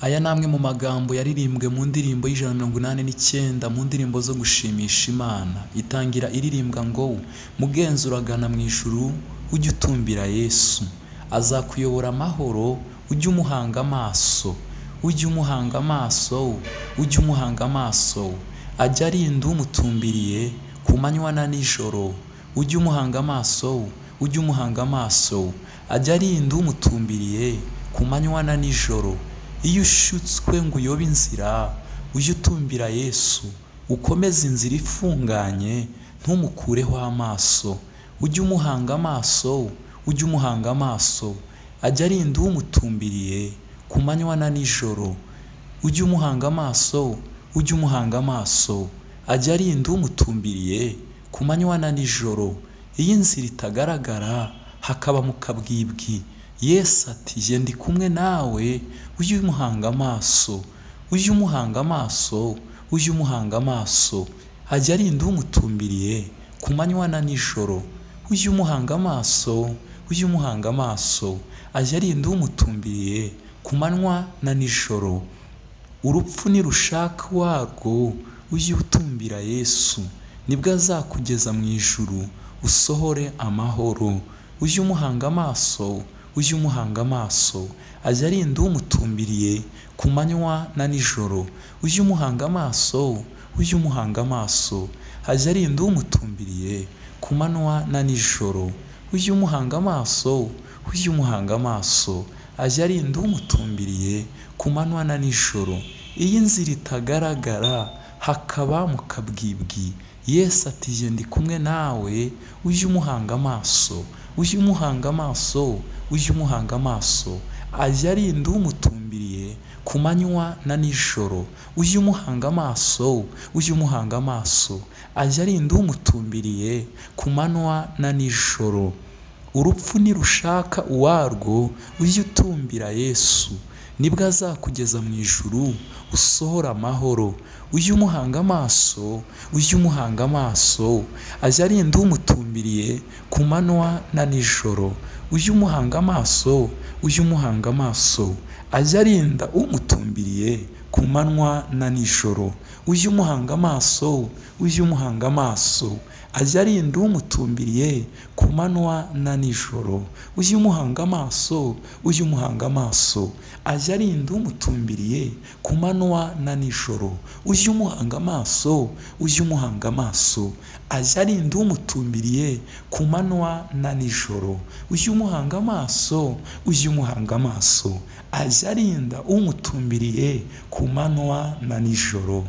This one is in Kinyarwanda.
Aya ni amwe mu magambo yaririmbwe mu ndirimbo y'ijana na mirongo inani n'icyenda mu ndirimbo zo gushimisha Imana itangira iririmbwa ngo mugenzi uragana mu ijuru ujye utumbira Yesu azakuyobora amahoro ujye umuhanga amaso ujye umuhanga amaso ujye umuhanga amaso ajya arinda umutumbiriye ku manywa na nijoro ujye umuhanga amaso ujye umuhanga amaso ajya arinda umutumbiriye ku manywa na nijoro iyo ushutswe ngo uyobe inzira ujye utumbira Yesu ukomeze inzira ifunganye ntumukureho amaso ujye umuhanga amaso ujye umuhanga amaso ajya arinda umutumbiriye ku manywa na nijoro ujye umuhanga amaso ujye umuhanga amaso ajya arinda umutumbiriye ku manywa na nijoro iyo inzira itagaragara hakaba mu kabwibwi Yesu ati jye ndi kumwe nawe ujye umuhanga amaso ujye umuhanga amaso ujye umuhanga amaso ajya arinda umutumbiriye ku manywa na nijoro ujye umuhanga amaso ujye umuhanga amaso ajya arinda umutumbiriye ku manywa na nijoro urupfu nirushaka uwarwo ujye utumbira Yesu nibwo azakugeza mu ijuru usohore amahoro ujye umuhanga amaso ujye umuhanga amaso ajya arinda umutumbiriye ku manywa na nijoro ujye umuhanga amaso ujye umuhanga amaso ajya arinda umutumbiriye ku manywa na nijoro ujye umuhanga amaso ujye umuhanga amaso ajya arinda umutumbiriye ku manywa na nijoro iyo inzira itagaragara hakaba mu kabwibwi Yesu ati jye ndi kumwe nawe ujye umuhanga amaso ujye umuhanga amaso ujye umuhanga amaso ajya arinda umutumbiriye ku manywa na nijoro ujye umuhanga amaso ujye umuhanga amaso ajya arinda umutumbiriye ku manywa na nijoro urupfu nirushaka uwarwo ujye utumbira Yesu nibwo azakugeza mu ijuru usohora amahoro ujye umuhanga amaso ujye umuhanga amaso ajya arinda umutumbiriye ku manywa na nijoro ujye umuhanga amaso ujye umuhanga amaso ajya arinda umutumbiriye ku manywa na nijoro ujye umuhanga amaso ujye umuhanga amaso ajya arinda umutumbiriye ku manywa na nijoro ujye umuhanga amaso ujye umuhanga amaso ajya arinda umutumbiriye ku manywa na nijoro ujye umuhanga amaso ujye umuhanga amaso ajya arinda umutumbiriye ku manywa na nijoro ujye umuhanga amaso ujye umuhanga amaso ajya arinda umutumbiriye ku manywa na nijoro